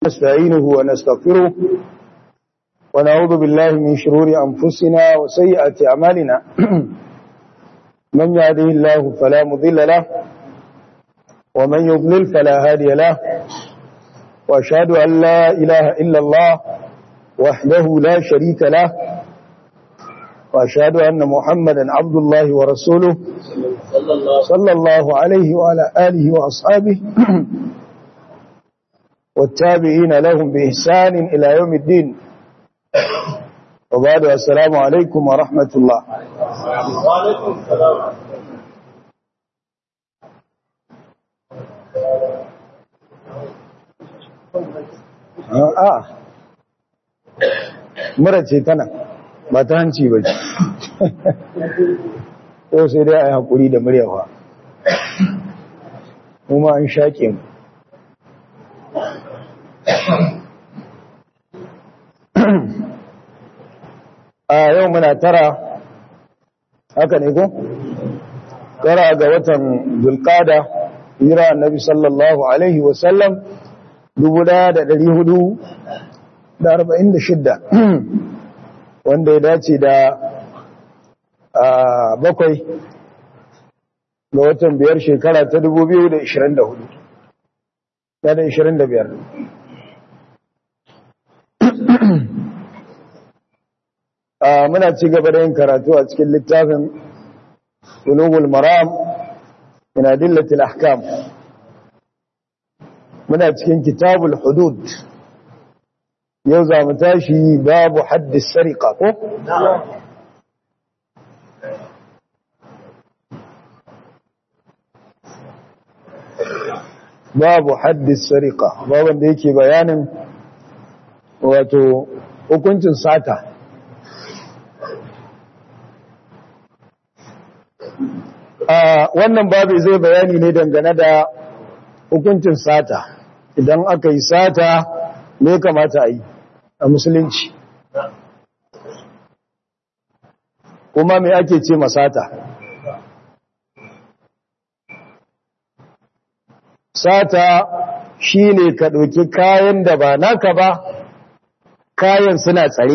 نستعينه ونستغفره ونعوذ بالله من شرور أنفسنا وسيئات أعمالنا من يهده الله فلا مضل له ومن يضلل فلا هادي له وأشهد أن لا إله إلا الله وحده لا شريك له وأشهد أن محمدا عبد الله ورسوله صلى الله عليه وعلى آله وأصحابه والتابعين لهم بإحسان إلى يوم الدين وبعد السلام عليكم ورحمة الله وعليكم السلام a'a mura ce tana ba ta hanci ba ce yau sai dai a yi haƙuri da muryawa kuma an shaƙe mu a yau muna tara haka ne ko? tara ga watan zulkada hira annabi sallallahu alaihi wasallam dubu ɗaya da ɗari hudu da arba'in da shidda wanda ya dace da bakwai ga watan biyar shekara ta dubu biyu da ishirin da hudu da da ishirin da biyar muna ci gaba da yin karatu a cikin littafin ulugul maram min adillatil ahkam muna cikin kitabul hudud yau za mu tashi babu haddis sariqa ko babu haddis sariqa babu da yake bayanin wato hukuncin sata wannan babu zai bayani ne dangane da hukuncin sata idan aka yi sata ne kamata a yi a musulunci kuma mai ake ce masata sata shi ne ka ɗauki kayan da ba naka ba kayan suna tsare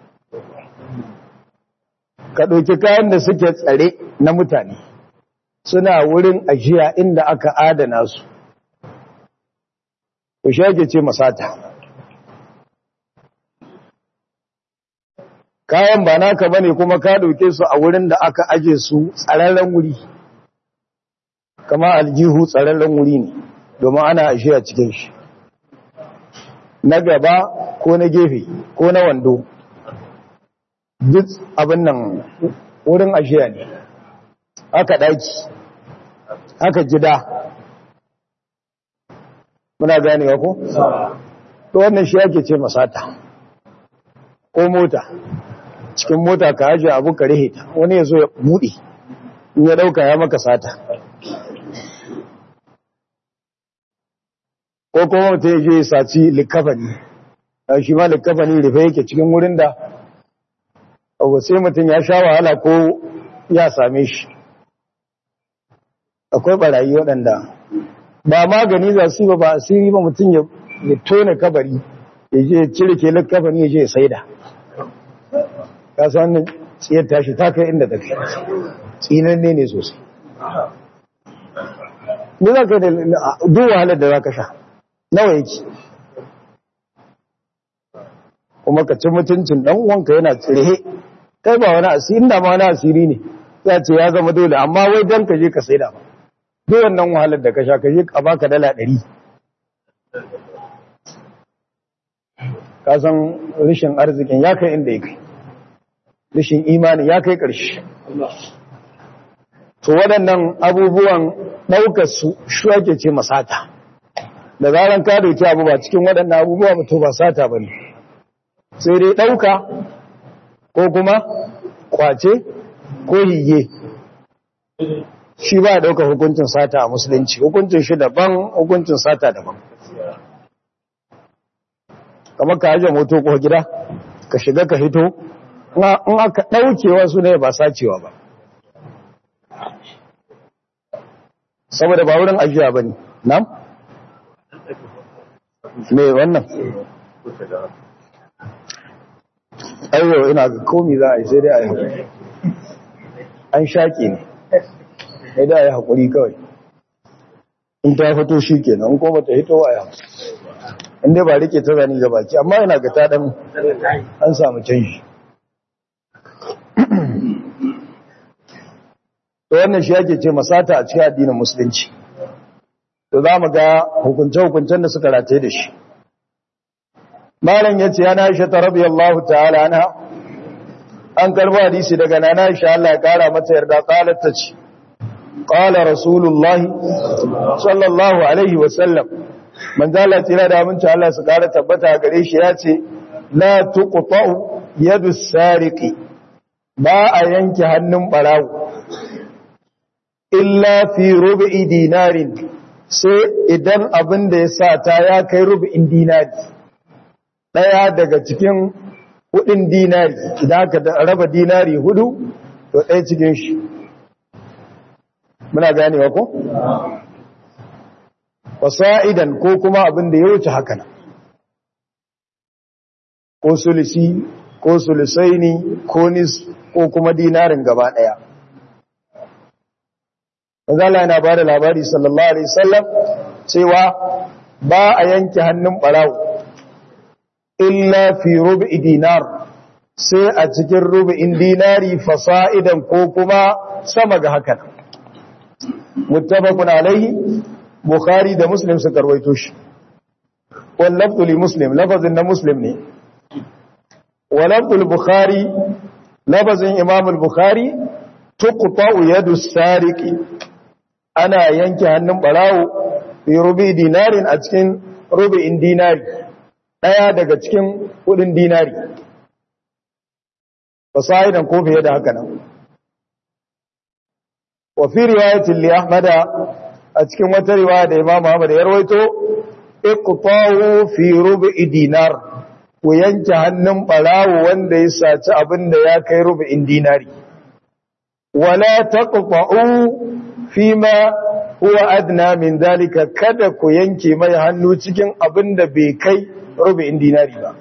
ka ɗauki kayan da suke tsare na mutane suna wurin ajiya inda aka adana su ku shage ce masata kayan ba naka bane kuma ka dauke su a wurin da aka aje su tsararren wuri kama aljihu tsararren wuri ne domin ana ashiya cikin shi na gaba ko na gefe ko na wando duk abin nan wurin ashiya ne haka daki haka gida muna ganewa ko? to wannan shi yake ce masata ko mota cikin mota ka haji abu ka rihe ta wani ya zo ya buɗe in ya ɗauka ya maka sata ko kuma mutum ya je ya saci likafani shi ma likafani rufe yake cikin wurin da abu sai mutum ya sha wahala ko ya same shi akwai barayi waɗanda ba magani za su yi ba ba asiri ba mutum ya tone kabari ya je cire ke kafani ya je ya saida ka san wannan tsiyar tashi ta kai inda tafi tsinanne ne sosai ni za ka da duk wahalar da za ka sha nawa yake kuma ka ci mutuncin ɗan uwanka yana tsirhe kai ba wani asiri inda ma wani asiri ne za ce ya zama dole amma wai don ka je ka saida ba duk wannan wahalar da ka sha ka je a baka dala ɗari ka san rashin arzikin ya kai inda ya kai rashin imanin ya kai ƙarshe to waɗannan abubuwan ɗaukar su shi ake ce masata da zaran ka dauki abu ba cikin waɗannan abubuwa ba to ba sata ba ne sai dai ɗauka ko kuma kwace ko hige shi ba ya ɗauka hukuncin sata a musulunci hukuncin shi daban hukuncin sata daban kamar ka haje moto ko gida ka shiga ka hito in aka ɗaukewa su ne ba sacewa ba saboda ba wurin ajiya ba ne nam? me wannan aiyo ina ga komi za a yi sai dai a yi haƙuri an shaƙi ne sai dai a yi haƙuri kawai in ta fito shi kenan in kuma ta hito a yi in dai ba rike ta zani ga baki amma yana ga ta ɗan an samu canji to wannan shi ake ce masata a cikin addinin musulunci to za mu ga hukunce-hukuncen da suka rataye da shi malam ya ce yana aisha ta rabi Allah ta'ala na an karbo hadisi daga nana aisha Allah ya kara mata yarda qalat ta ce qala rasulullahi sallallahu alaihi wa sallam man zala tira da aminci Allah su kara tabbata gare shi ya ce la tuqta'u yadu sariqi ba a yanke hannun barawo illa fi rubu'i dinarin sai idan abin da ya sa ta ya kai rubu'in dinari ɗaya daga cikin hudin dinari idan aka raba dinari hudu to ɗaya cikin shi muna ganewa ko? wasa'idan ko kuma abin da ya wuce haka nan ko sulisi ko sulisaini ko nis ko kuma dinarin gaba ɗaya Manzala yana ba da labari sallallahu Alaihi wasallam cewa ba a yanke hannun ɓarawo, illa fi rubi dinar sai a cikin rubi'in dinari fasa'idan ko kuma sama ga hakan. Muttabakun alaihi, Bukhari da Muslim su karwaito shi. Wallabtuli Muslim, lafazin na Muslim ne. Wallabtul Bukhari, lafazin Imamul Bukhari, tuqta'u yadu sariqi ana yanke hannun barawo fi rubi dinarin a cikin rubi'in dinari daya daga cikin kudin dinari fasahidan ko fiye da haka nan wa fi riwayatin li ahmad a cikin wata riwaya da imam ahmad ya rawaito iqta'u fi rubi'i dinar ku yanke hannun barawo wanda ya saci abin da ya kai rubi'in dinari wala taqta'u fima huwa adna min dalika kada ku yanke mai hannu cikin abin da bai kai rubu'in dinari ba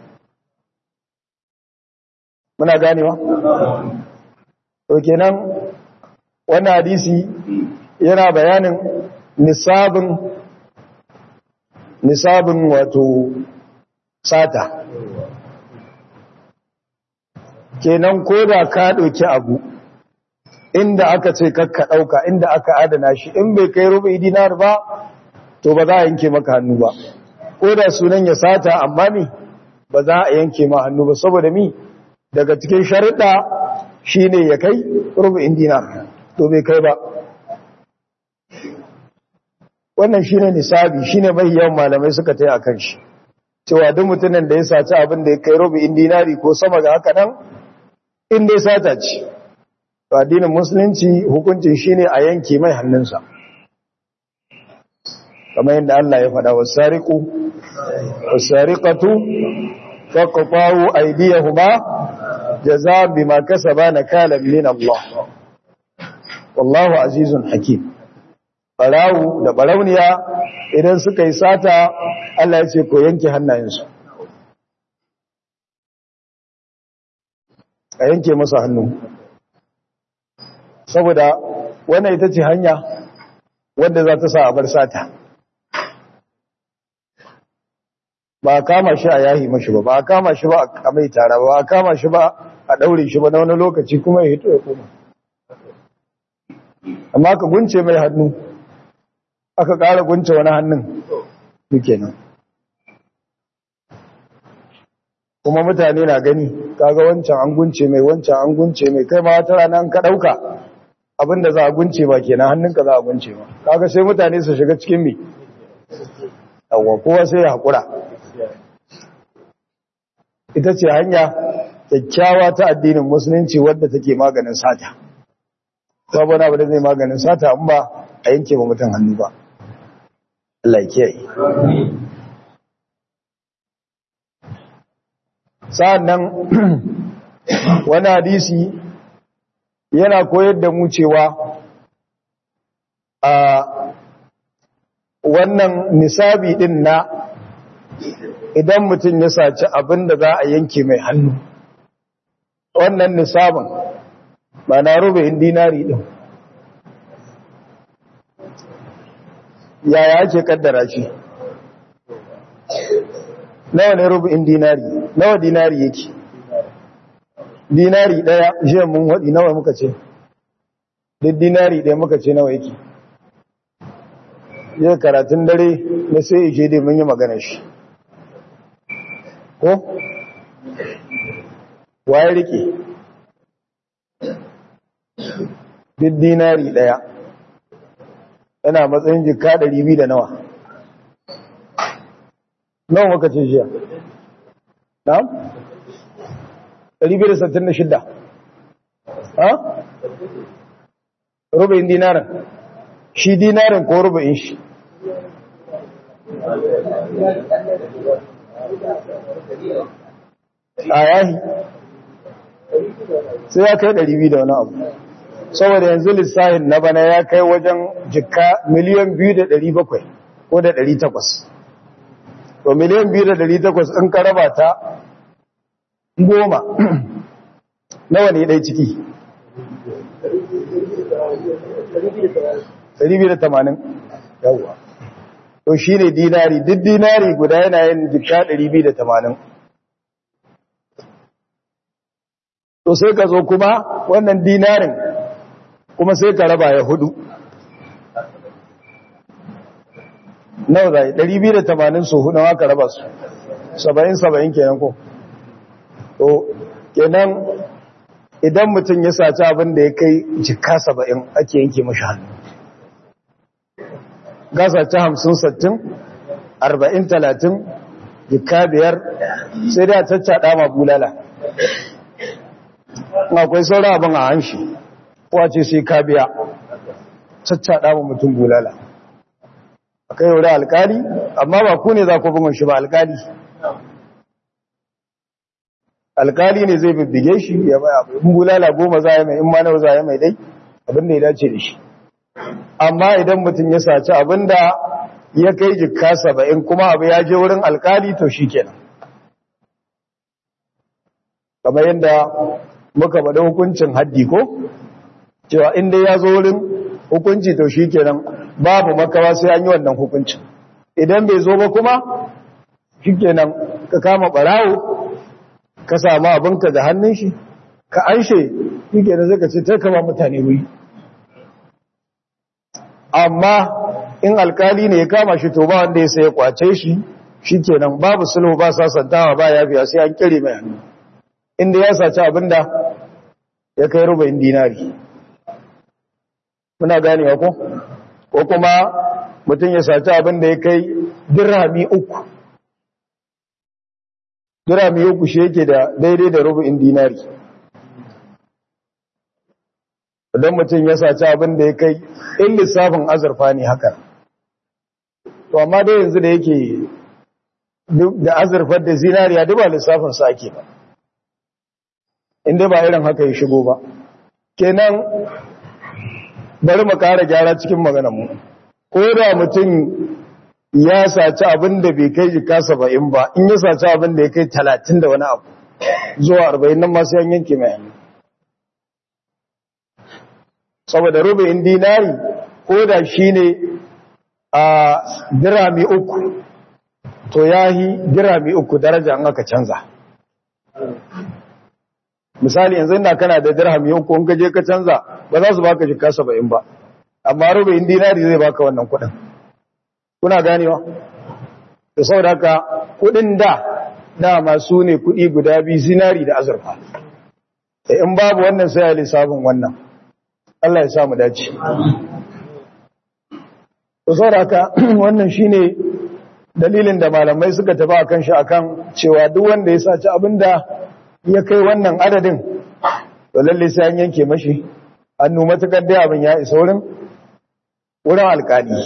muna ganewa to kenan wannan hadisi yana bayanin nisabin nisabin wato sata kenan ko da ka ɗauki abu inda aka ce kakka ɗauka inda aka adana shi in bai kai rubu dinar ba to ba za a yanke maka hannu ba ko da sunan ya sata amma mi ba za a yanke ma hannu ba saboda mi daga cikin sharuɗa shine ya kai rubu dinar to bai kai ba wannan shine nisabi shine mai yawan malamai suka tayi akan shi cewa duk mutumin da ya saci abin da ya kai rubu dinari ko sama ga haka nan in dai sata ce addinin musulunci hukuncin shine a yanke mai hannunsa kamar yadda Allah ya faɗa wasariqu wasariqatu faqtahu aydiyahuma jazaa bima kasaba nakalan min Allah wallahu azizun hakim barawu da barauniya idan suka yi sata Allah ya ce ko yanke hannayensu a yanke masa hannu saboda wannan ita ce hanya wadda za ta sa a bar sata ba a kama shi a yahi mashi ba ba a kama shi ba a mai tara ba a kama shi ba a daure shi ba na wani lokaci kuma ya hito ya koma amma ka gunce mai hannu aka ƙara gunce wani hannun duke nan kuma mutane na gani kaga wancan an gunce mai wancan an gunce mai kai ma wata rana an ka ɗauka abinda za a gunce ba kenan hannunka za a gunce ba kaga sai mutane su shiga cikin mi yawwa kowa sai ya haƙura ita ce hanya kyakkyawa ta addinin musulunci wadda take maganin sata saboda abu da zai maganin sata in ba a yanke ba mutum hannu ba Allah ya kiyaye sa'annan wani hadisi yana koyar da mu cewa a wannan nisabi din na idan mutum ya saci abin da za a yanke mai hannu wannan nisabin ba na rubu'in dinari din yaya ake kaddara shi nawa ne rubu'in dinari nawa dinari yake dinari daya jiya mun waɗi nawa muka ce duk dinari daya muka ce nawa yake yau karatun dare na sai ishe dai mun yi magana shi ko waye rike duk dinari daya yana matsayin jika ɗari biyu da nawa nawa muka ce jiya na? ɗari biyu da sattin da shidda ha? rubayin dinarin shi dinarin ko rubayin shi a yahi sai ya kai ɗari biyu da wani abu saboda yanzu lissahin na bana ya kai wajen jika miliyan biyu da ɗari bakwai ko da ɗari takwas to miliyan biyu da ɗari takwas in ka raba ta goma nawa ne ɗai ciki ɗari biyu da tamanin yawwa to shi ne dinari duk dinari guda yana yin jika ɗari biyu da tamanin to sai ka zo kuma wannan dinarin kuma sai ka raba ya hudu nawa zai 280 su hudu haka raba su 70-70 kenan ko to kenan idan mutum ya saci abin da ya kai jika 70 ake yanke mashi hannu gasa ta 50-60 40-30 jika biyar sai da caccaɗa ma bulala akwai sauran abin a hanshi wace sai ka biya caccaɗa wa mutum bulala a kai wuri alkali amma ba ku ne za ku bugun shi ba alkali alkali ne zai bibbige shi ya bai abu in bulala goma za ya mai in ma nawa za ya mai dai abin da ya dace da shi amma idan mutum ya saci abin da ya kai jikka saba'in kuma abu ya je wurin alkali to shi kenan kamar yadda muka bada hukuncin haddi ko cewa inda ya zo wurin hukunci to shi kenan babu makawa sai an yi wannan hukuncin idan bai zo ba kuma shi kenan ka kama barawo ka samu abinka da hannun shi ka anshe shi kenan zai ka ce ta kama mutane wuri amma in alkali ne ya kama shi to ba wanda ya sai kwace shi shi kenan babu sulhu ba sasantawa ba ya biya sai an kire mai hannu inda ya saci abinda ya kai rubayin dinari muna ganewa ko ko kuma mutum ya saci abinda ya kai dirhami uku dirhami uku shi yake da daidai da rubayin dinari idan mutum ya saci abinda ya kai in lissafin azurfa ne haka to amma dai yanzu da yake da azurfar da zinariya duk ba lissafin sa ake ba inda ba irin haka ya shigo ba kenan bari mu kara gyara cikin maganar mu ko da mutum ya saci abin da bai kai jika saba'in ba in ya saci abin da ya kai talatin da wani abu zuwa arba'in nan masu yan yanke mai hannu saboda rubayin dinari ko da shi ne a dirami uku to ya yi dirami uku daraja an aka canza misali yanzu ina kana da dirhami uku in ka je ka canza ba za su baka jika saba'in ba amma rubayin dinari zai baka wannan kuɗin kuna ganewa da saboda haka kuɗin da dama su ne kuɗi guda biyu zinari da azurfa da in babu wannan sai a lissafin wannan Allah ya samu dace da saboda haka wannan shine dalilin da malamai suka tafi akan shi akan cewa duk wanda ya saci abinda ya kai wannan adadin to lalle sai an yanke mashi hannu matukar dai abin ya isa wurin wurin alkali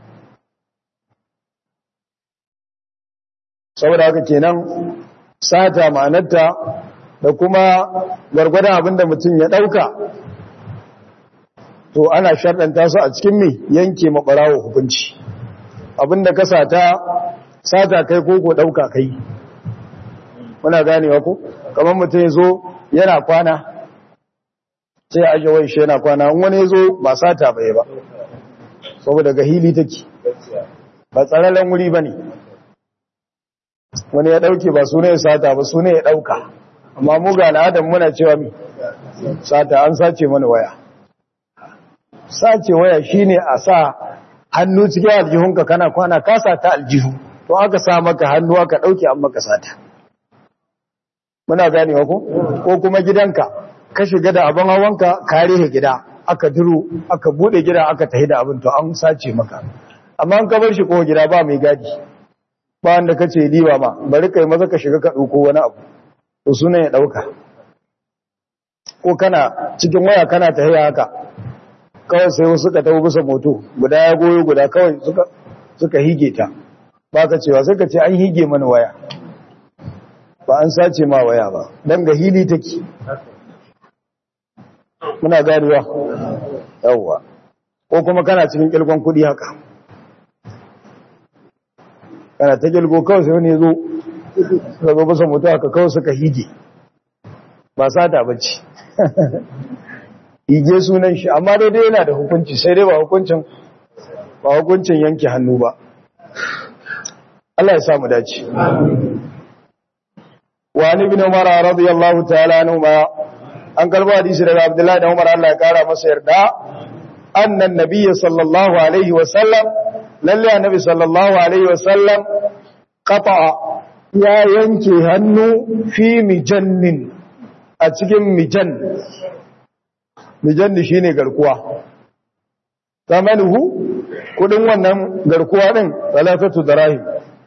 saboda haka kenan sata ma'anarta da kuma gwargwadon abinda mutum ya dauka to ana sharɗanta su a cikin mai yanke maɓarawo hukunci abinda ka sata sata kai ko ko ɗauka kai muna ganewa ko kamar mutum ya zo yana kwana sai ya ajiye wai shi yana kwana in wani ya zo ba sata bai ba saboda ga hili take ba tsararren wuri ba ne wani ya ɗauke ba su ne ya sata ba su ne ya ɗauka amma mu ga al'adar muna cewa mi sata an sace mana waya sace waya shine a sa hannu cikin aljihunka kana kwana ka sata aljihu to aka sa maka hannu aka ɗauke an maka sata muna ganewa ko ko kuma gidanka ka shiga da abin hawanka ka rihe gida aka duro aka bude gida aka tahi da abin to an sace maka amma an ka bar shi ko gida ba mai gadi ba wanda kace diba ma bari kai maza ka shiga ka dauko wani abu to sunan ya dauka ko kana cikin waya kana tahiya haka kawai sai wasu ka tawo bisa moto guda ya goyo guda kawai suka suka hige ta ba ka cewa sai ka ce an hige mana waya ba an sace ma waya ba dan ga hili take muna ganewa yawwa ko kuma kana cikin kilgon kudi haka kana ta kilgo kawai sai wani zo suka zo basa mutu haka kawai suka hige ba sata bacci hige sunan shi amma daidai yana da hukunci sai dai ba hukuncin ba hukuncin yanke hannu ba Allah ya samu dace wa ni bin umar radiyallahu ta'ala anhu ma an kalbo hadisi daga Abdullahi da Umar Allah ya kara masa yarda annan nabiyyi sallallahu alaihi wa sallam lalle annabi sallallahu alaihi wa sallam qata ya yanke hannu fi mijannin a cikin mijan mijan shine garkuwa zamanuhu kudin wannan garkuwa din salatatu darahim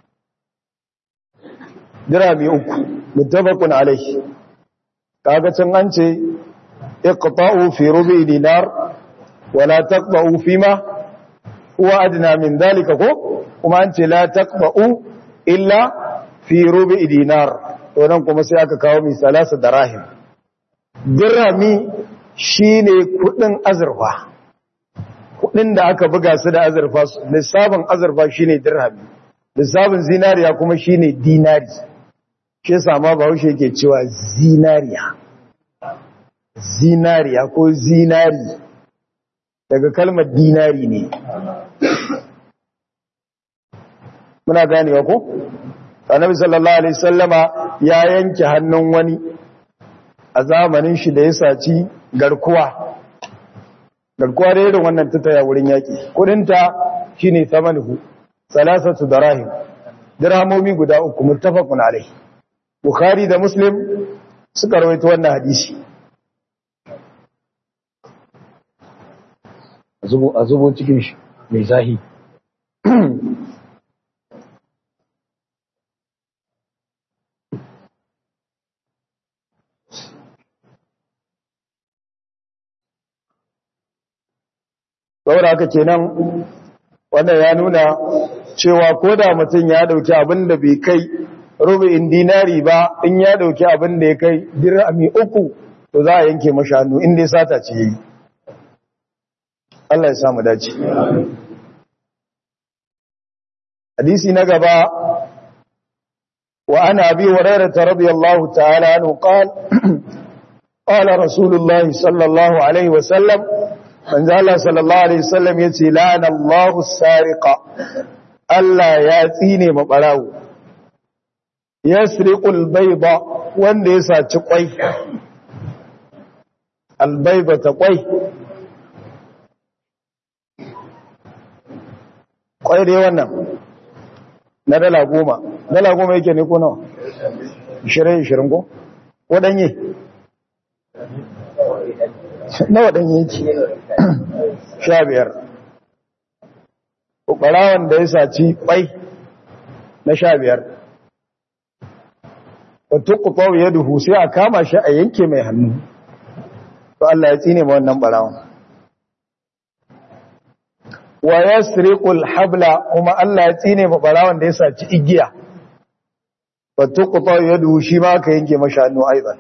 dirami uku muttafaqun alaihi kaga can an ce iqta'u fi rubi dinar wala taqba'u fima huwa adna min dalika ko kuma an ce la taqba'u illa fi rubi dinar to nan kuma sai aka kawo misalasa darahim dirhami shine kudin azurfa kudin da aka buga su da azurfa lissafin azurfa shine dirhami lissafin zinariya kuma shine dinari shi sama bahaushe yake cewa zinariya zinariya ko zinari daga kalmar dinari ne muna ganewa ko annabi sallallahu alaihi sallama ya yanke hannun wani a zamanin shi da ya saci garkuwa garkuwa da irin wannan tattaya wurin yaƙi kudinta shine thamanuhu salasatu darahim dirhamomi guda uku muttafaqun alaihi Bukhari da Muslim suka rawaito wannan hadisi. A zubo cikin shi mai zahi. Saboda haka kenan wannan ya nuna cewa ko da mutum ya dauki abin da bai kai rubu'in dinari ba in ya dauki abin da ya kai dirhami uku to za a yanke mashi hannu inda ya sata ce yi Allah ya samu dace hadisi na gaba wa ana abi hurairah radiyallahu ta'ala anhu qala qala rasulullah sallallahu alaihi wa sallam manzo Allah sallallahu alaihi wasallam yace la'ana Allahu sariqa Allah ya tsine mabarawo yasriqul bayda wanda ya saci kwai albayba ta kwai kwai dai wannan na dala goma dala goma yake ne ko nawa ishirin ishirin ko waɗanye na waɗanye yake sha biyar ɓarawan da ya saci kwai na sha biyar wata kuɓau ya duhu sai a kama shi a yanke mai hannu to Allah ya tsine ma wannan ɓarawan wa yasriqul habla kuma Allah ya tsine ma ɓarawan da ya saci igiya wata kuɓau ya duhu shi ma aka yanke mashi hannu aizan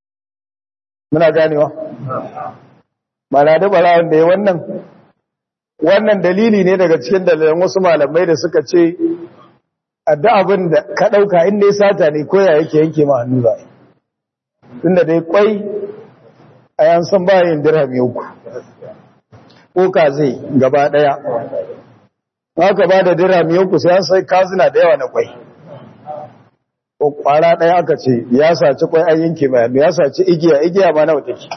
muna ganewa ba na da ɓarawan da ya wannan wannan dalili ne daga cikin dalilan wasu malamai da suka ce adda abin da ka ɗauka inda ya sata ne ko ya yake yanke ma hannu ba tunda dai kwai a yan san bayan dirhami uku ko ka zai gaba ɗaya haka ba da dirhami uku sai an sai kazina da yawa na kwai ko kwara ɗaya aka ce ya saci kwai an yanke mai hannu ya saci igiya igiya ma nawa take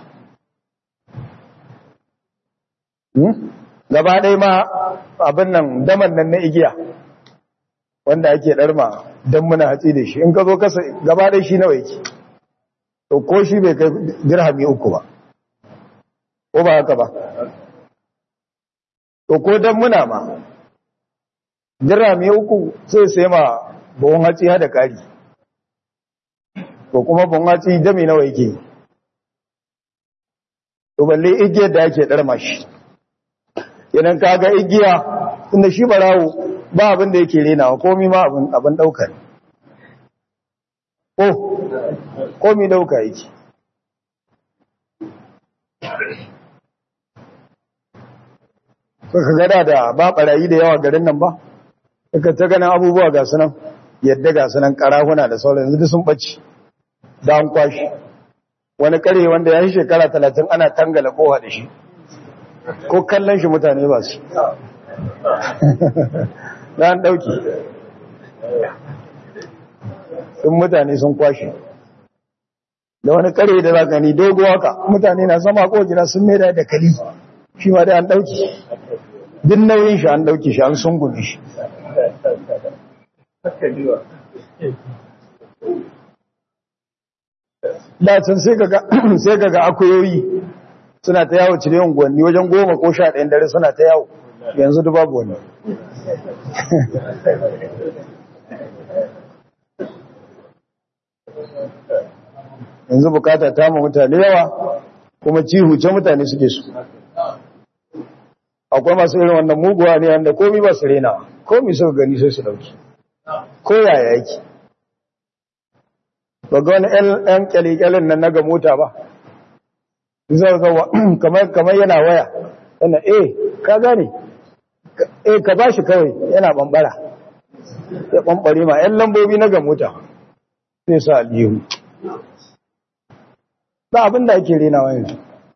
gaba ɗaya ma abin nan daman nan na igiya wanda ake ɗarma don muna hatsi da shi in ka zo kasa gaba ɗaya shi nawa yake to ko shi bai kai dirhami uku ba ko ba haka ba to ko don muna ma dirhami uku sai sai ma buhun hatsi hada ƙari to kuma buhun hatsi dami nawa yake to balle igiyar da ake ɗarma shi idan ka ga igiya inda shi barawo ba abin da yake renawa komi ma abin ɗaukar ko komi ɗauka yake ka gada da ba ɓarayi da yawa garin nan ba ka ta ganin abubuwa ga sunan yadda ga sunan ƙarahuna da sauran yanzu sun ɓaci da an kwashi wani ƙare wanda ya yi shekara talatin ana tangala kowa da shi ko kallon shi mutane ba su na an ɗauki sun mutane sun kwashe da wani kare da za gani dogo haka mutane na sama ko gina sun mera da kali shi ma da an ɗauki din nauyin shi an ɗauki shi an sun gudu shi dacin sai ga akuyoyi suna ta yawo cire unguwanni wajen goma ko sha ɗayan dare suna ta yawo yanzu da babu wani yanzu bukata ta ma mutane yawa kuma cihuce mutane suke su akwai masu irin wannan muguwa ne wanda komi ba su rena komi suka gani sai su dauki ko yaya yake ba ga wani 'yan kyalikyalin nan na ga mota ba zai zawa kamar yana waya yana eh ka gane eh ka bashi kawai yana bambara ya bambare ma yan lambobi na gamuta sai sa aliyu ba abin da ake renawa yanzu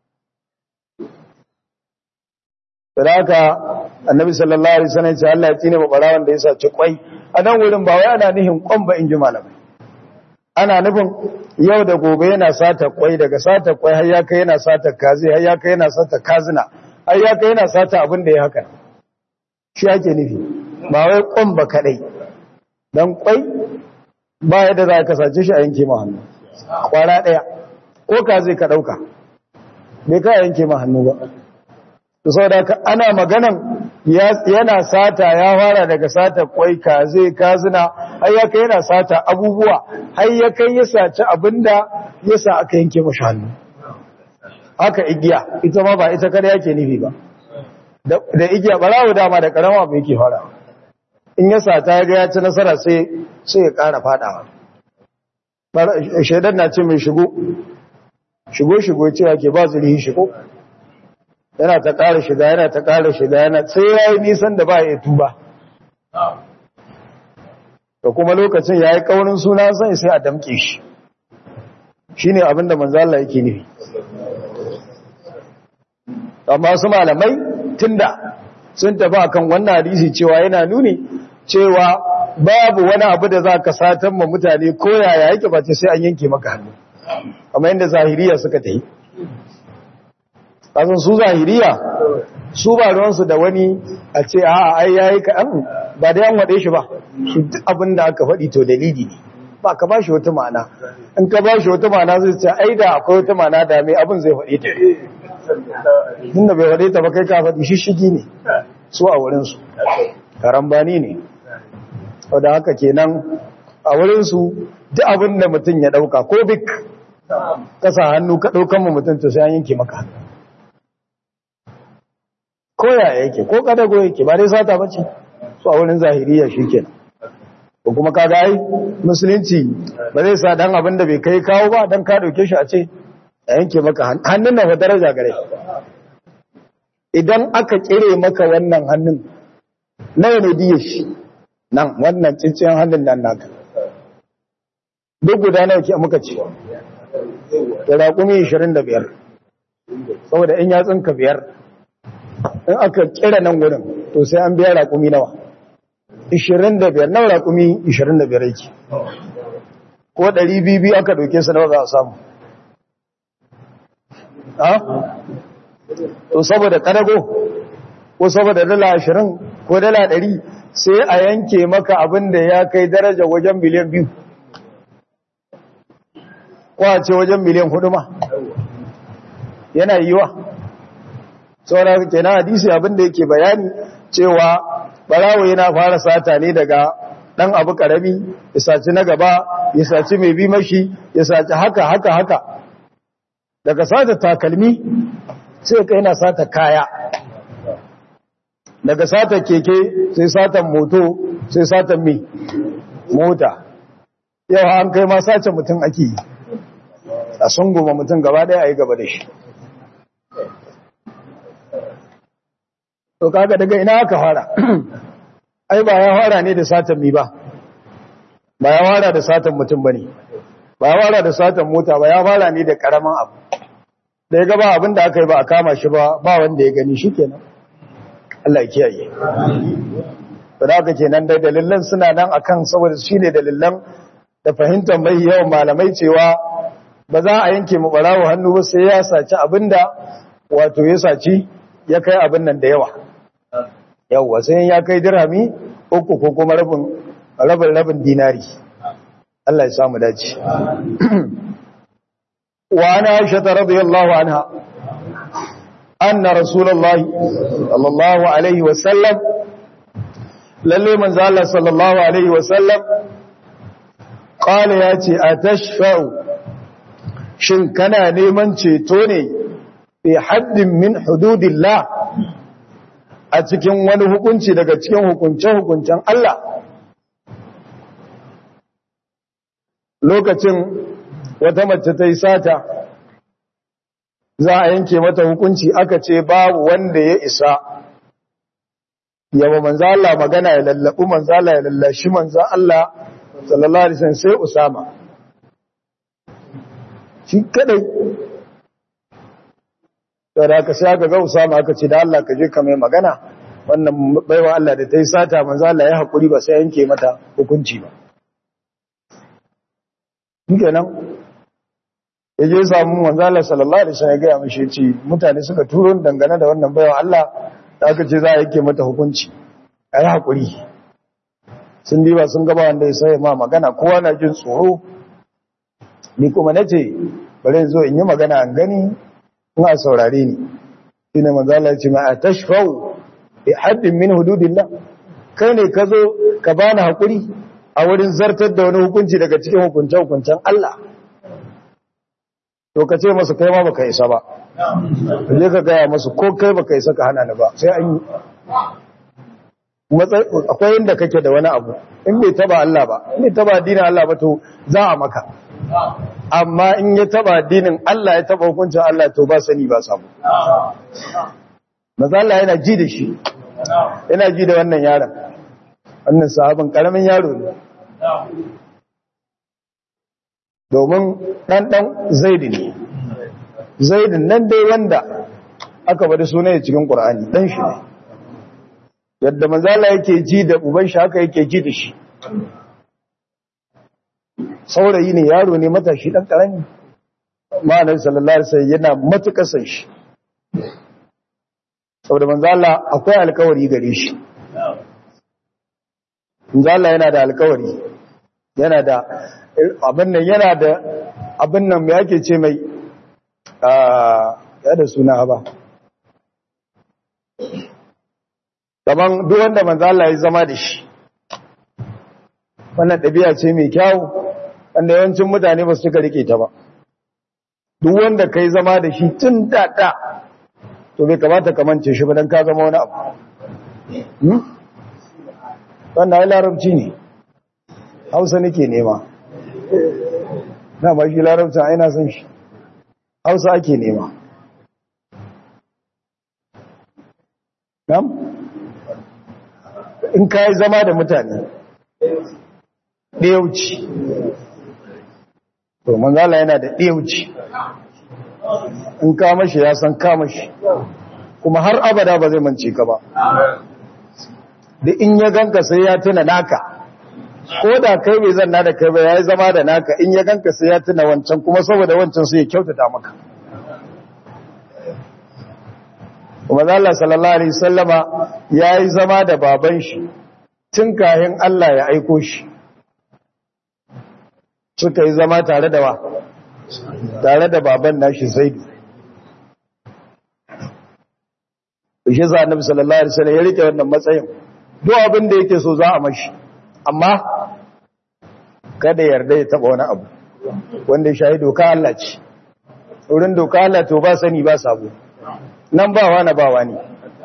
da haka annabi sallallahu alaihi wasallam ce Allah ya tsine ba barawan da ya saci kwai a nan wurin ba wai ana nihin kwan ba in ji malamai ana nufin yau da gobe yana sata kwai daga sata kwai har ya kai yana sata kazi har ya kai yana sata kazina har ya kai yana sata abin da ya haka shi ake nufi ba wai kwan ba kadai dan kwai ba yadda za ka sace shi a yanke ma hannu kwara daya ko ka zai ka dauka bai ka yanke ma hannu ba to saboda ka ana maganan yana sata ya fara daga sata kwai ka zai kazina har ya kai yana sata abubuwa har ya kai ya saci abinda ya sa aka yanke mashi hannu haka igiya ita ma ba ita kada yake nufi ba da igiya barawo dama da karama ba yake fara in ya sata ya ga ya ci nasara sai sai ya kara fadawa shaidan na ce mai shigo shigo shigo cewa ke ba zurihi shigo yana ta ƙara shiga yana ta ƙara shiga yana sai ya yi nisan da ba ya tuba da kuma lokacin ya yi ƙaunin suna sai sai a damƙe shi shi ne abinda manzala yake nufi amma su malamai tunda sun tafi akan wannan hadisi cewa yana nuni cewa babu wani abu da za ka satan ma mutane ko yaya yake ba sai an yanke maka hannu amma yadda zahiriya suka ta yi kasan su zahiriya su ba ruwansu da wani a ce a ai yayi kaɗan ba da yan waɗe shi ba su duk abin da aka faɗi to dalili ne ba ka ba shi wata ma'ana in ka ba shi wata ma'ana zai ce ai da akwai wata ma'ana da mai abin zai faɗi ta tun da bai faɗi ta ba kai ka faɗi shishigi ne su a wurinsu karambani ne wadda haka kenan a wurinsu duk abin da mutum ya ɗauka ko bik kasa hannu ka ɗaukan mu mutum to sai an yanke maka hannu ko yaya yake ko kadago yake ba dai sata bace su a wurin zahiriya shikenan ko kuma kaga ai musulunci ba zai sa dan abin da bai kai kawo ba dan ka dauke shi a ce a yanke maka hannun nan fa daraja gare idan aka kire maka wannan hannun nawa ne diye shi nan wannan cincin hannun nan naka duk guda nawa ke muka ce da raƙumi 25 saboda in yatsunka biyar in aka kira nan wurin to sai an biya raƙumi nawa 25 nawa raƙumi 25 yake ko 200 aka doke su nawa za a samu ha to saboda kadago ko saboda dala 20 ko dala 100 sai a yanke maka abin da ya kai daraja wajen miliyan biyu ko a ce wajen miliyan hudu ma yana yiwa saboda kenan hadisi abin da yake bayani cewa barawo yana fara sata ne daga dan abu karami ya saci na gaba ya saci mai bi mashi ya saci haka haka haka daga sata takalmi sai kai yana sata kaya daga sata keke sai satan moto sai satan mi mota yau an kai ma sace mutum ake yi a sunguma mutum gaba daya a yi gaba da shi to kaga daga ina aka fara ai ba ya fara ne da satan mi ba ba ya fara da satan mutum bane ba ya fara da satan mota ba ya fara ne da karaman abu da ya gaba abin da aka yi ba a kama shi ba ba wanda ya gani shikenan Allah ya kiyaye to da haka kenan dai dalilan suna nan akan saboda shine dalilan da fahimtar mai yawan malamai cewa ba za a yanke mu barawo hannu ba sai ya saci abinda wato ya saci ya kai abin nan da yawa yawa sai ya kai dirhami uku ko kuma rabin rabin rabin dinari Allah ya samu dace wa ana aisha radiyallahu anha anna rasulullahi sallallahu alaihi wa sallam lalle manzo Allah sallallahu alaihi wa sallam qala yace atashfa'u shin kana neman ceto ne fi haddin min hududillah a cikin wani hukunci daga cikin hukunce-hukuncen Allah lokacin wata mace ta yi sata za a yanke mata hukunci aka ce babu wanda ya isa yawa manzo Allah magana ya lallabu manzo Allah ya lallashi manzo Allah sallallahu alaihi wasallam sai Usama shi kadai da aka sai aka ga Usama aka ce da Allah ka je ka mai magana wannan baiwa Allah da ta yi sata manzo Allah ya hakuri ba sai yanke mata hukunci ba kenan ya je samu manzo Allah sallallahu alaihi wasallam ya ga mishi ce mutane suka turo dangane da wannan baiwa Allah da aka ce za a yanke mata hukunci ayi hakuri sun diba sun gaba wanda ya sai ma magana kowa na jin tsoro ni kuma nace bari in zo in yi magana an gani kuma saurare ni shine manzo Allah ya ce ma atashfau bi haddin min hududillah kai ne ka zo ka bani hakuri a wurin zartar da wani hukunci daga cikin hukuncen hukuncen Allah to ka ce masa kai ma baka isa ba je ka gaya masu ko kai baka isa ka hana ni ba sai an yi akwai inda kake da wani abu in bai taba Allah ba in bai taba addinin Allah ba to za a maka amma in ya taba addinin Allah ya taba hukuncin Allah to ba sani ba samu maza Allah yana ji da shi yana ji da wannan yaron wannan sahabin karamin yaro ne domin ɗanɗan zaidi ne zaidin nan dai wanda aka bada suna ya cikin ƙura'ani ɗan shi ne yadda mazala yake ji da uban shi haka yake ji da shi saurayi ne yaro ne matashi ɗan ƙarami ma'anar sallallahu alaihi wasallam yana matuƙar san shi saboda manzala akwai alkawari gare shi manzala yana da alkawari yana da abin nan yana da abin nan mai ake ce mai ya da suna ba gaban duk wanda manzala ya zama da shi wannan ɗabi'a ce mai kyau wanda yawancin mutane ba su cika rike ta ba duk wanda ka yi zama da shi tun daɗa to bai kamata ka mance shi ba don ka zama wani abu wannan ya larabci ne hausa nake nema na ba shi larabci a ina son shi hausa ake nema nam in ka yi zama da mutane ɗiyauci to manzala yana da ɗiyauci in kama shi ya san kama shi kuma har abada ba zai mance ka ba da in ya ganka sai ya tuna naka ko da kai bai zanna da kai ba ya yi zama da naka in ya ganka sai ya tuna wancan kuma saboda wancan sai ya kyautata maka kuma zala sallallahu alaihi sallama ya yi zama da baban shi tun kayan Allah ya aiko shi suka yi zama tare da wa tare da baban nashi zaidu shi za annabi sallallahu alaihi wasallam ya rike wannan matsayin duk abin da yake so za a mashi amma kada yarda ya taba wani abu wanda ya shahi doka Allah ce wurin doka Allah to ba sani ba sabo nan ba wani ba wani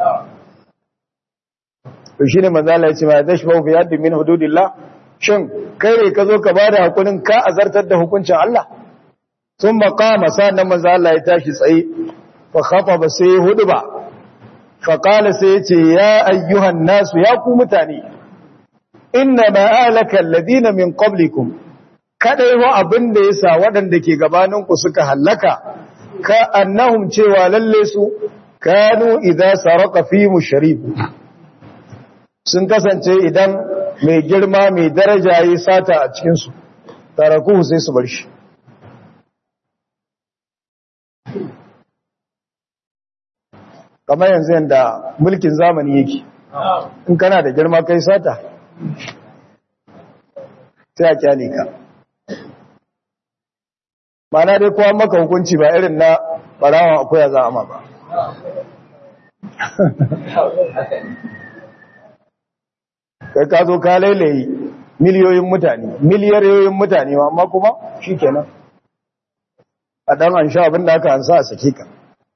to shine manzo Allah ya ce ma dashbu fi yaddi min hududillah shin kai ne ka zo ka bada hukunin ka azartar da hukuncin Allah sun maqama sannan manzo Allah ya tashi tsaye fa khataba sai hudu ba faƙala sai ya ce ya ayyuhan nasu ya ku mutane inna ma'alaka alladhina min qablikum kadai wa abin da yasa waɗanda ke gabaninku suka hallaka ka annahum cewa lalle su kanu idza sarqa fi musharib sun kasance idan mai girma mai daraja yi sata a cikin su tarakuhu sai su bar shi kamar yanzu yadda mulkin zamani yake in kana da girma kai sata sai a kyale ka mana dai kowa maka hukunci ba irin na barawan akwai za a ba kai ka zo ka lailayi miliyoyin mutane miliyariyoyin mutane amma kuma shi kenan a ɗan an sha abin da aka hansa a sake ka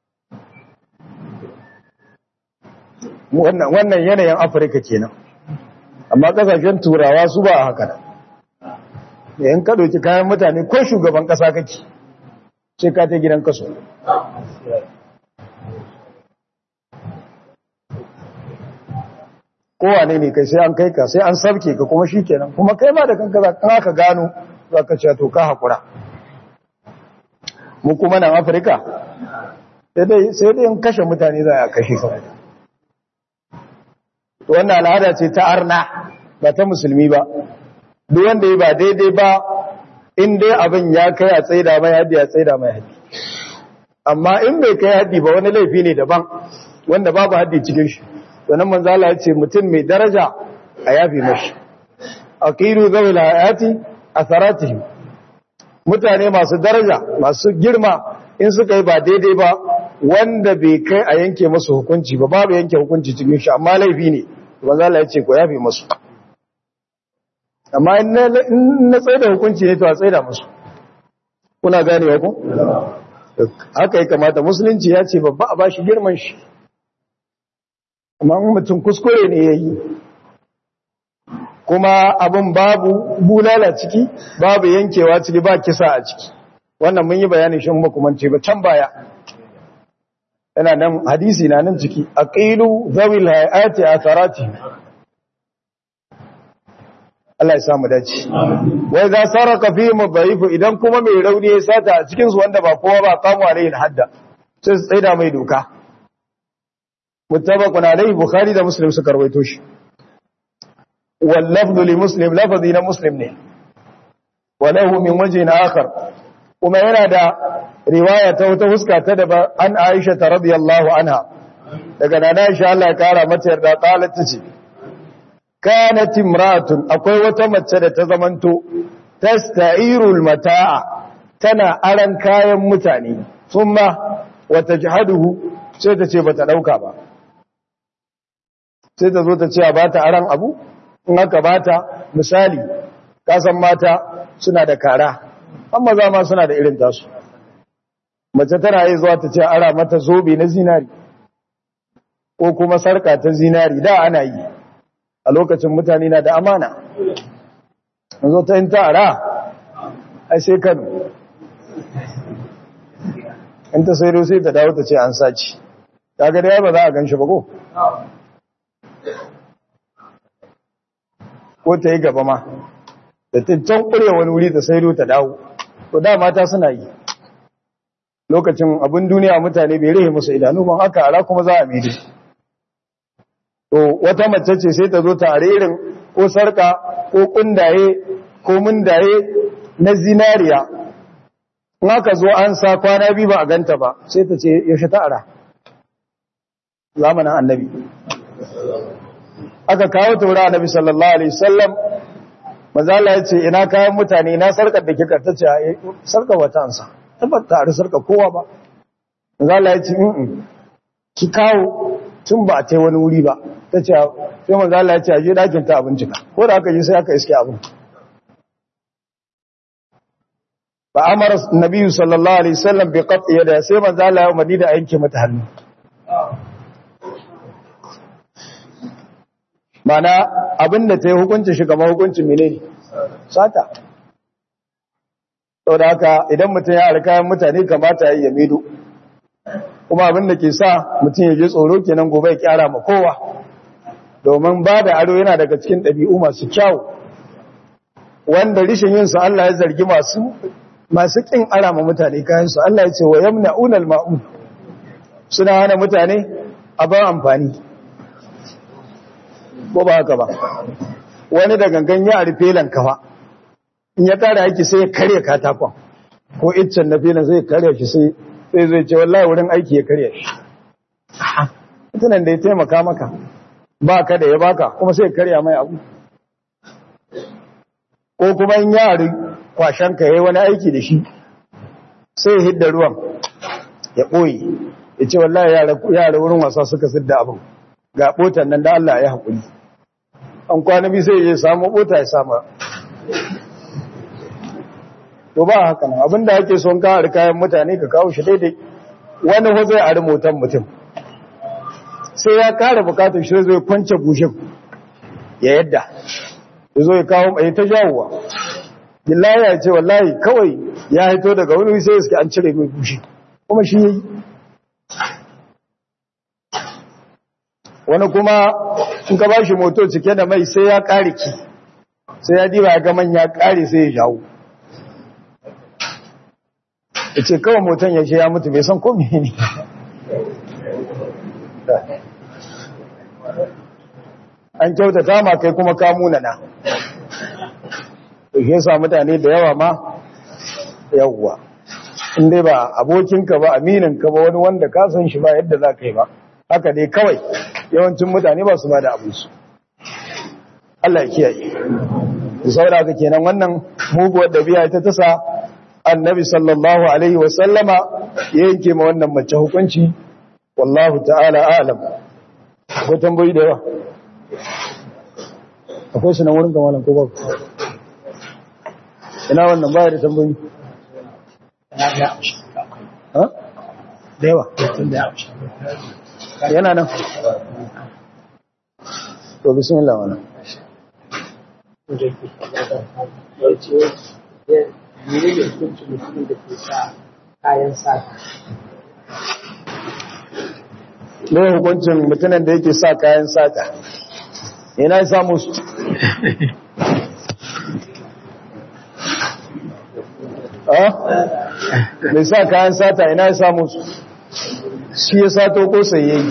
wannan yanayin afirka kenan amma kasashen turawa su ba a haka da yayin ka ɗauki kayan mutane ko shugaban ƙasa kake sai ka ta gidan kaso kowane ne kai sai an kai ka sai an sabke ka kuma shi kenan kuma kai ma da kanka za ka gano za ka ce to ka haƙura mu kuma nan afirka sai dai in kashe mutane za a kashe kawai wannan al'ada ce ta arna ba ta musulmi ba duk wanda ya ba daidai ba in dai abin ya kai a tsaida mai haddi a tsaida mai haddi amma in bai kai haddi ba wani laifi ne daban wanda babu haddi cikin shi sannan manzo Allah ya ce mutum mai daraja a yafi mashi aqiru zawil hayati atharatihim mutane masu daraja masu girma in suka yi ba daidai ba wanda bai kai a yanke masu hukunci ba babu yanke hukunci cikin shi amma laifi ne manzo Allah ya ce ko yafi masu amma in na tsaye da hukunci ne to a tsaye da musu kuna ganewa ko haka ya kamata musulunci ya ce babba a bashi girman shi amma mutum kuskure ne ya yi kuma abin babu bulala ciki babu yankewa ciki ba kisa a ciki wannan mun yi bayanin shi makamance ba can baya yana nan hadisi na nan ciki aqilu zawil hayati atharati Allah ya samu dace wai za saraka fi mudhaifu idan kuma mai rauni ya sata a cikin su wanda ba kowa ba kamu alaihi hadda sai su tsaida mai doka muttafaqun alaihi bukhari da muslim suka rawaito shi wal lafdhu li muslim lafzi na muslim ne wa lahu min wajhin akhar kuma yana da riwaya ta wata huska ta da an Aisha ta radiyallahu anha daga nana Aisha Allah ya kara mata yarda qalat tace kanat imra'atun akwai wata mace da ta zamanto tasta'irul mata'a tana aran kayan mutane thumma wata jihaduhu sai ta ce bata dauka ba sai ta zo ta ce ba ta aran abu in aka bata misali kasan mata suna da kara amma za ma suna da irin tasu mace tana yi zuwa ta ce ara mata zobe na zinari ko kuma sarka ta zinari da ana yi a lokacin mutane na da amana zo ta yin ta'ara a sai kano in ta sai sai ta dawo ta ce an saci ta ga da ba za a gan shi ba ko ko ta yi gaba ma da ta can ƙure wani wuri ta saido ta dawo to da mata suna yi lokacin abin duniya mutane bai rihe musu idanu ban haka ara kuma za a mide to wata mace ce sai ta zo ta irin ko sarka ko kundaye ko mundaye na zinariya in aka zo an sa kwana biyu ba a ganta ba sai ta ce yaushe ta ara zamanin annabi aka kawo ta wurin annabi sallallahu alaihi wasallam mazala ya ce ina kayan mutane ina sarkar da kika ta ce sarkar wata ansa tabbata a sarkar kowa ba mazala ya ce in ki kawo tun ba a ta wani wuri ba ta ce sai mazala ya ce a je dakin ta abinci ka ko da aka je sai aka iske abin ba amara nabi sallallahu alaihi wasallam bi qat'i yada sai mazala ya umarni da yanke mata hannu mana abinda ta yi hukunci shi kamar hukuncin mene sata sau da haka idan mutum ya alkayan mutane kamata ya yi yamido kuma abinda ke sa mutum ya je tsoro kenan gobe ya kyara ma kowa domin ba da ado yana daga cikin ɗabi'u masu kyau wanda rishin yin su Allah ya zargi masu masu kin ara ma mutane kayan su Allah ya ce wa yamna'una al-ma'un suna hana mutane abin amfani ko ba haka ba wani da gangan ya rufe lankafa in ya kare aiki sai ya karya katakon ko iccen na filin sai ya karya shi sai sai zai ce wallahi wurin aiki ya karya shi mutunan da ya taimaka maka ba ka da ya baka kuma sai ya karya mai abu ko kuma in yari kwashen ka yayi wani aiki da shi sai ya hidda ruwan ya ɓoye ya ce wallahi yara wurin wasa suka sidda abin ga ɓotan nan da Allah ya haƙuri an kwana bi sai ya samu ɓota ya sama to ba haka nan abinda ake son ka hari kayan mutane ka kawo shi daidai wani ho zai ari motan mutum sai ya kare bukatar shi zai kwance bushin ya yadda ya zo ya kawo mai ta jawowa billahi ya ce wallahi kawai ya haito daga wani sai suke an cire mai bushi kuma shi yayi wani kuma in ka bashi moto cike da mai sai ya kare ki sai ya diba ya ga man ya kare sai ya jawo ya ce kawai moton ya ce ya mutu bai san komi ne an kyautata ma kai kuma ka munana ya sa mutane da yawa ma yawwa in dai ba abokinka ba amininka ba wani wanda ka san shi ba yadda za ka yi ba haka dai kawai yawancin mutane ba su ba da abinsu Allah ya kiyaye da saboda haka kenan wannan muguwar dabi'a ta tasa annabi sallallahu alaihi wa sallama ya yanke ma wannan mace hukunci wallahu ta'ala a'lam akwai tambayi da yawa akwai su nan wurin kamalan ko ba ina wannan baya da tambayi ha da yawa yana nan to bismillah wannan menene hukuncin mutumin da ke sa kayan sata ne hukuncin mutumin da yake sa kayan sata ina ya samu su mai sa kayan sata ina ya samu su shi ya sato ko sayayyi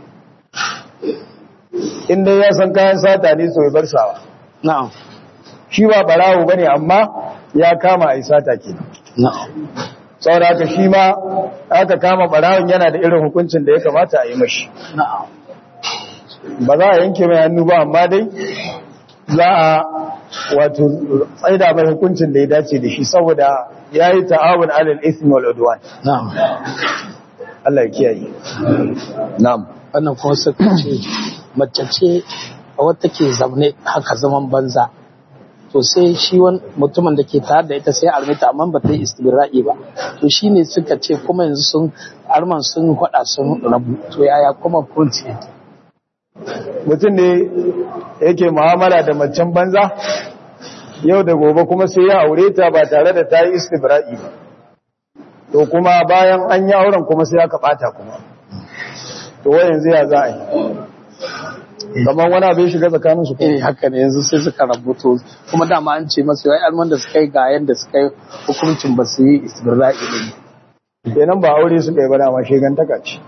inda ya san kayan sata ne so ya bar sawa na'am shi ba barawo bane amma ya kama a sata kenan na'am saboda haka shi ma aka kama barawon yana da irin hukuncin da ya kamata a yi mashi na'am ba za a yanke mai hannu ba amma dai za a wato tsaida mai hukuncin da ya dace da shi saboda ya yi ta'awun alal ismi wal udwan na'am Allah ya kiyaye na'am wannan kuma suka ce mace ce a wata ke zaune haka zaman banza to sai shi wani mutumin da ke tare da ita sai armita amma ba ta yi istibira'i ba to shi ne suka ce kuma yanzu sun arman sun hada sun rabu to yaya kuma kunci mutum ne yake mu'amala da macen banza yau da gobe kuma sai ya aure ta ba tare da ta yi istibra'i ba to kuma bayan an yi auren kuma sai aka bata kuma to wa yanzu ya za a yi kamar wani abin shiga tsakanin su eh haka ne yanzu sai suka rabuto kuma dama an ce masa wai alman da suka yi ga yanda suka yi hukuncin ba su yi istibra'i ne kenan ba aure suka yi ba dama shegantaka ce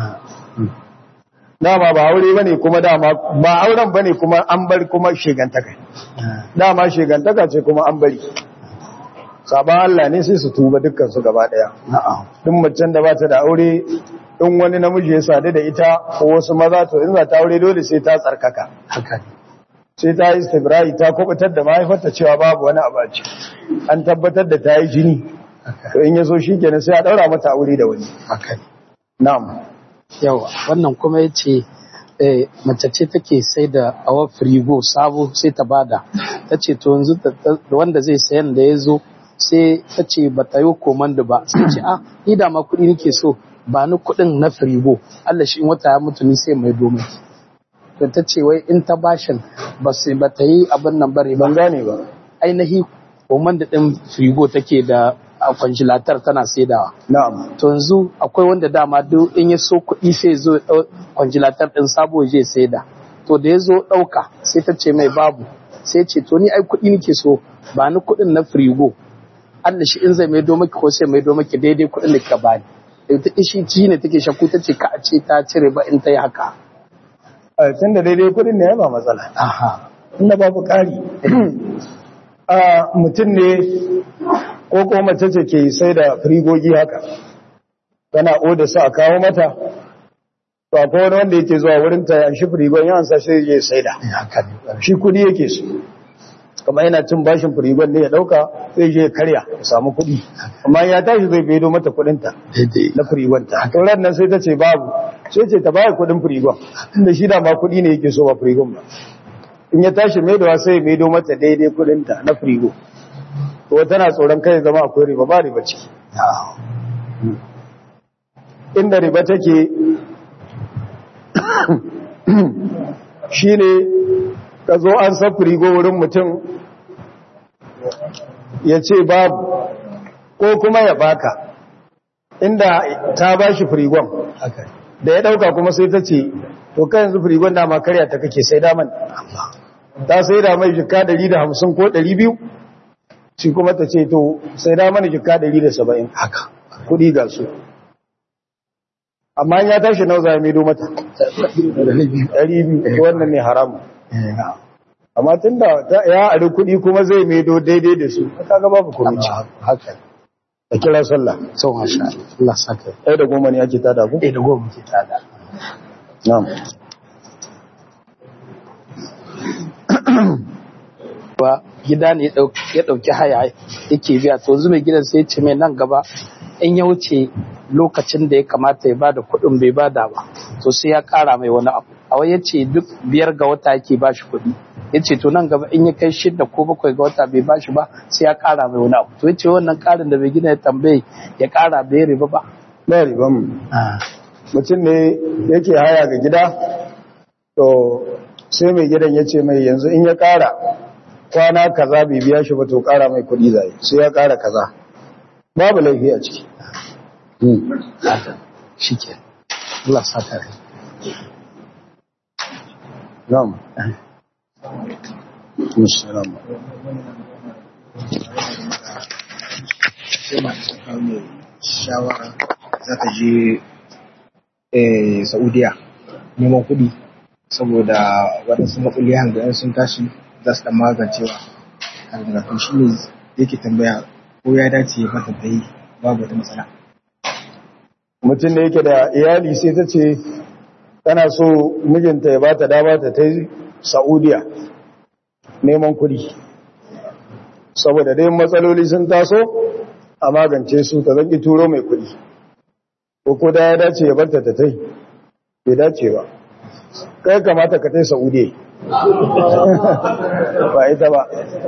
dama ba aure bane kuma dama ba auren bane kuma an bari kuma shegantaka dama shegantaka ce kuma an bari saban Allah ne sai su tuba dukkan su gaba daya na'am duk macen da ba ta da aure in wani namiji ya sadu da ita ko wasu maza to in za ta aure dole sai ta tsarkaka haka ne sai ta yi istibra'i ta kubutar da mahaifarta cewa babu wani abu a ciki an tabbatar da ta yi jini to in ya so shi kenan sai a daura mata aure da wani haka ne na'am yawa wannan kuma ya ce mace ce take sai da awa firigo sabo sai ta bada ta ce to yanzu da wanda zai sayan da ya zo sai ta ce ba ta yi komanda ba sai ce a ni da ma kuɗi nake so ba ni kuɗin na firigo Allah shi in wata ya mutu ni sai mai domin to ta ce wai in ta bashin ba su ba ta yi abin nan bari ba ban gane ba ainihi komanda ɗin firigo take da a kwanjilatar tana saidawa na'am to yanzu akwai wanda dama duk in ya so kuɗi sai zo ɗau kwanjilatar ɗin sabo je saida to da ya zo ɗauka sai ta ce mai babu sai ce to ni ai kuɗi nake so ba ni kuɗin na firigo Allah shi in zai maido maki ko sai maido maki daidai kuɗin da ka bani ita ishi ci ne take shakku ta ce ka a ce ta cire ba in ta yi haka a tun da daidai kudin ne ya ba matsala aha inda babu ƙari a mutum ne ko ko mace ce ke sai da firigogi haka tana oda su a kawo mata to akwai wani wanda yake zuwa wurin ta yan shi firigon yawan sa sai ya sai da haka ne shi kudi yake su kamar yana cin bashin firigon ne ya dauka zai je ya karya ya samu kudi amma ya tashi zai bedo mata kudinta daidai na firigon ta to ran nan sai ta ce babu sai ce ta baya kudin firigon inda shi da ma kudi ne yake so ba firigon ba in ya tashi maidowa sai ya maido mata daidai kudinta na firigo to tana tsoron kai zama akwai riba ba riba ciki inda riba take shine ka zo an sa firigo wurin mutum ya ce babu ko kuma ya baka inda ta bashi firigon haka da ya dauka kuma sai ta ce to kai yanzu firigon dama karya ta kake sai daman ta sai da mai jika 150 ko 200 shi kuma ta ce to sai da mana jika 170 haka kudi ga su amma in ya tashi nau za a maido mata 200 wannan ne haramu amma tun da ya ari kudi kuma zai maido daidai da su ta ga babu komici haka da kira sallah sau masha Allah saka ɗaya da goma ne ake tada ku? ɗaya da goma ke tada na'am ba gida ne ya ɗauki haya yake biya to yanzu mai gidan sai ce mai nan gaba in ya wuce lokacin da ya kamata ya bada kuɗin bai bada ba to sai ya ƙara mai wani abu a wai yace duk biyar ga wata yake ba shi kuɗi yace to nan gaba in ya kai shidda ko bakwai ga wata bai ba shi ba sai ya ƙara mai wani abu to yace wannan ƙarin da bai gina ya tambaye ya ƙara bai riba ba na riban mutum ne yake haya ga gida to sai mai gidan ya ce mai yanzu in ya ƙara kwana kaza bai biya shi ba to ƙara mai kuɗi zai sai ya ƙara kaza babu laifi a ciki shi ke Allah saka rai na'am Assalamu shawara za ta je eh, saudiya neman kuɗi saboda waɗansu matsaloli hangayen sun tashi za su ɗan magancewa hangaratun shi ne yake tambaya ko ya dace ya bata ta yi babu wata matsala mutum da yake da iyali sai ta ce tana so mijinta ya bata dama ta ta yi saudiya neman kuɗi saboda dai matsaloli sun taso a magance su ta zanki turo mai kuɗi ko ko da ya dace ya barta ta tai bai dace ba kai kamata ka tai saudiya ba ita ba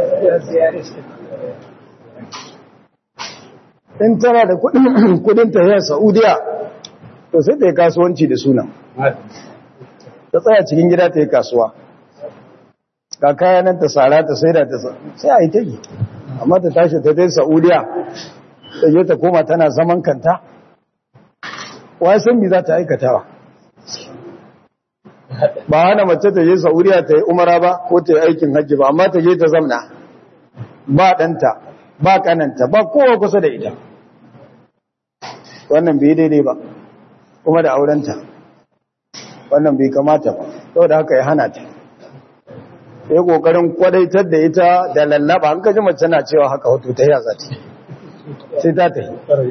in tana da kudin tahiyar saudiya to sai ta yi kasuwanci da sunan ta tsaya cikin gida ta yi kasuwa ka kayanan ta tsara ta sai da ta sai a yi ta yi amma ta tashi ta dai saudiya ta je ta koma tana zaman kanta wasan bi za ta aikatawa ba hana mace ta je Saudiya ta yi umara ba ko ta yi aikin hajji ba amma ta je ta zamna ba ɗanta ba kananta ba kowa kusa da ita wannan bai daidai ba kuma da aurenta wannan bai kamata ba saboda haka ya hana ta sai kokarin kwadaitar da ita da lallaba an kaji mace na cewa haka wato ta yi ta sai ta ta yi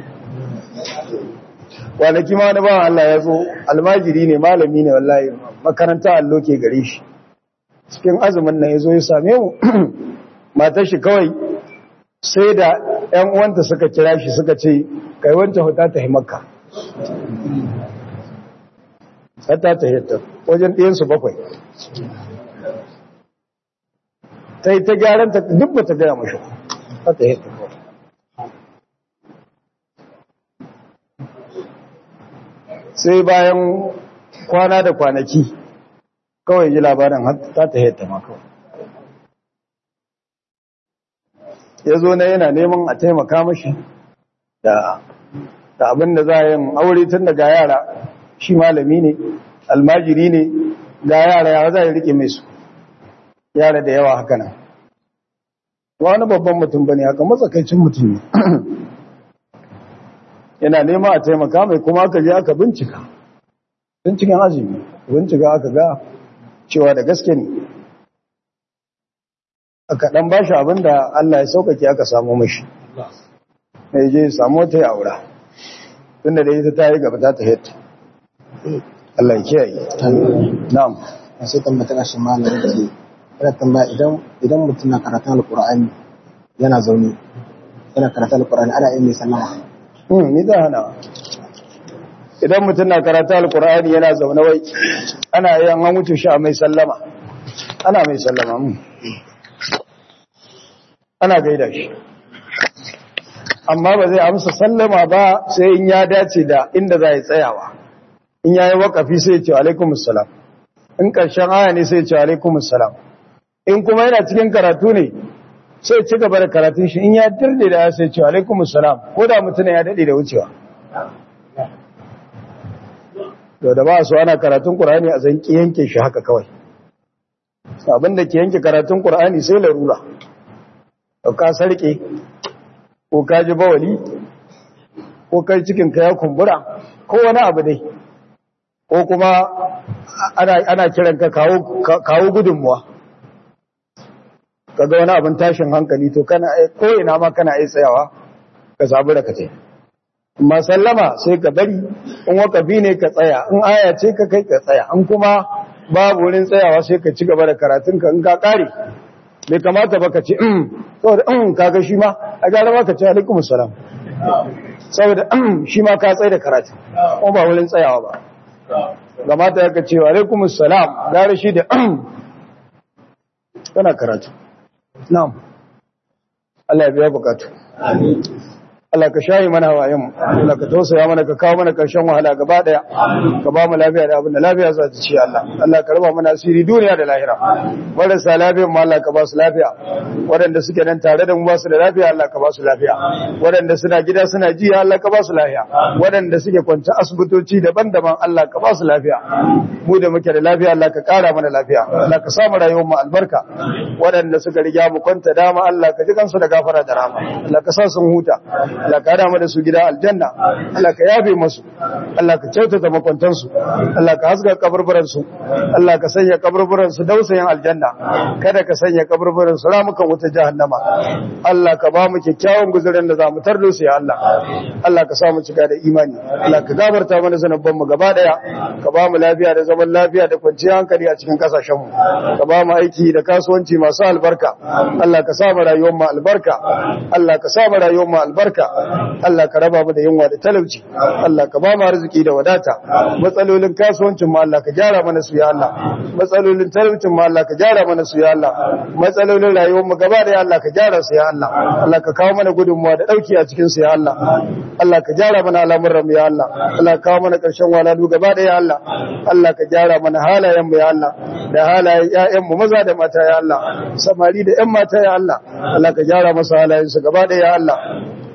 kwanaki ma wani ba Allah ya zo almajiri ne malami ne wallahi makaranta allo ke gare shi cikin azumin nan ya zo ya same mu matar shi kawai sai da ‘yan uwanta suka kira shi suka ce kai wanta huta ta himakka ta ta hita wajen ɗiyansu bakwai ta yi ta gyaran ta duk ba ta gaya mashi ta ta hita sai bayan kwana da kwanaki kawai ji labarin ta ta hita ma kawai ya zo na yana neman a taimaka mashi da abin da za a yin aure tun daga yara shi malami ne almajiri ne ga yara yawa za a yi rike mai su yara da yawa haka nan wani babban mutum ba ne haka matsakaicin mutum ne yana nema a taimaka mai kuma aka je aka bincika binciken azumi bincika aka ga cewa da gaske ne aka dan bashi abin da Allah ya saukake aka samu mashi mai je samu ta yi aura tunda da ita ta yi gaba ta ta hita Allah ya kiyaye na'am sai tambata kashin malamin da ke yana tambaya idan idan mutum na karatun alqur'ani yana zaune yana karatun alqur'ani ana yin mai sallama hmm ni da hana idan mutum na karatun alqur'ani yana zaune wai ana yin an mutu shi a mai sallama ana mai sallama hmm. ana gaida shi amma ba zai amsa sallama ba sai in ya dace da inda za ya tsayawa in ya yi wakafi sai ce alaikumussalam in ƙarshen aya ne sai ce alaikumussalam in kuma yana cikin karatu ne sai ci gaba da karatun shi in ya dirde da ya sai ce alaikumussalam ko da mutum ya daɗe da wucewa to da ba su ana karatun ƙur'ani a zan yanke shi haka kawai abin da ke yanke karatun ƙur'ani sai larura ka sarke ko ka ji bawali ko kai cikin ka ya kumbura ko wani abu dai ko kuma ana kiran ka kawo gudunmuwa kaga wani abin tashin hankali to kana ko ina ma kana yi tsayawa ka sabu da kace amma sallama sai ka bari in wakafi ne ka tsaya in aya ce ka kai ka tsaya in kuma babu wurin tsayawa sai ka ci gaba da karatunka in ka kare bai kamata ba ka ce saboda in kaga shi ma a gara ba ka ce alaikum salam saboda shi ma ka tsaye da karatu ko ba wurin tsayawa ba kamata ya ka ce alaikum salam gara shi da kana karatu na'am Allah ya biya bukatu Allah ka shayi mana hawayenmu Allah ka tausaya mana ka kawo mana karshen wahala gaba daya ka ba mu lafiya da abin da lafiya za ta ci Allah Allah ka raba mana asiri duniya da lahira marasa lafiya mu Allah ka ba su lafiya waɗanda suke nan tare da mu ba su da lafiya Allah ka ba su lafiya waɗanda suna gida suna ji Allah ka ba su lafiya waɗanda suke kwance asibitoci daban-daban Allah ka ba su lafiya mu da muke da lafiya Allah ka ƙara mana lafiya Allah ka samu rayuwar mu albarka waɗanda suka riga mu kwanta dama Allah ka ji kansu da gafara da rahama Allah ka sa sun huta Allah ka hada mu da su gida aljanna Allah ka yafe musu Allah ka kyautata makwantan su Allah ka haska kaburburan su Allah ka sanya kaburburan su dausayin aljanna kada ka sanya kaburburan su ramukan wuta jahannama Allah ka ba mu kyakkyawan guzurin da za mu tardo su ya Allah Allah ka sa mu cika da imani Allah ka gabarta mana zanubban mu gaba daya ka ba mu lafiya da zaman lafiya da kwanciyar hankali a cikin kasashen mu ka ba mu aiki da kasuwanci masu albarka Allah ka sa mu rayuwar mu albarka Allah ka sa mu rayuwar mu albarka Allah ka raba mu da yunwa da talauci Allah ka ba mu arziki da wadata matsalolin kasuwancin mu Allah ka gyara mana su ya Allah matsalolin talaucin mu Allah ka gyara mana su ya Allah matsalolin rayuwar mu gaba da Allah ka gyara su ya Allah Allah ka kawo mana gudunmuwa da dauki a cikin su ya Allah Allah ka gyara mana al'amuran mu ya Allah Allah ka kawo mana karshen walalu gaba da ya Allah Allah ka gyara mana halayen mu ya Allah da halayen ƴaƴan mu maza da mata ya Allah samari da ƴan mata ya Allah Allah ka gyara masa halayen su gaba da ya Allah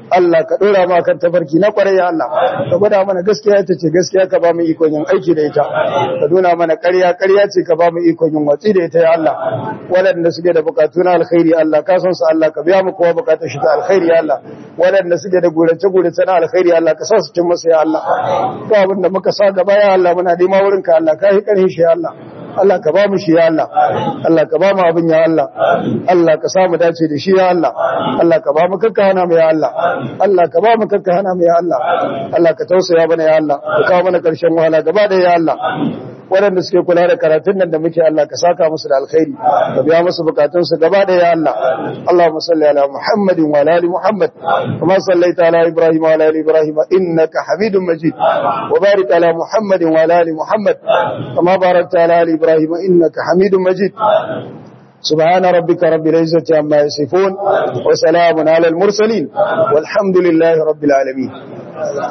Allah ka dora mu kan tafarki na kwarai ya Allah ka gwada mana gaskiya ita ce gaskiya ka ba mu ikon yin aiki da ita ka nuna mana ƙarya ƙarya ce ka ba mu ikon yin watsi da ita ya Allah waɗanda suke da bukatu na alkhairi Allah ka san su Allah ka biya mu kowa bukatar shi ta alkhairi ya Allah waɗanda suke da gurace gurace na alkhairi Allah ka sa su cin masa ya Allah ko abin da muka sa gaba ya Allah muna nema wurin ka Allah ka yi ƙarfin shi ya Allah Allah ka ba mu shi ya Allah Allah ka ba mu abin ya Allah Allah ka samu dace da shi ya Allah Allah ka ba mu kakka hana mu ya Allah Allah ka ba mu kakka hana mu ya Allah Allah ka tausaya mana ya Allah ka kawo mana karshen wahala gaba da ya Allah waɗanda suke kula da karatun nan da muke Allah ka saka musu da alkhairi ka biya musu bukatun su gaba da ya Allah Allahumma salli ala Muhammadin wa ala ali Muhammad kama sallaita ala Ibrahim wa ala ali Ibrahim innaka Hamidum Majid wa barik ala Muhammadin wa ala ali Muhammad kama barakta ala ali Ibrahim innaka Hamidum Majid سبحان ربك رب العزة عما يصفون وسلام على المرسلين والحمد لله رب العالمين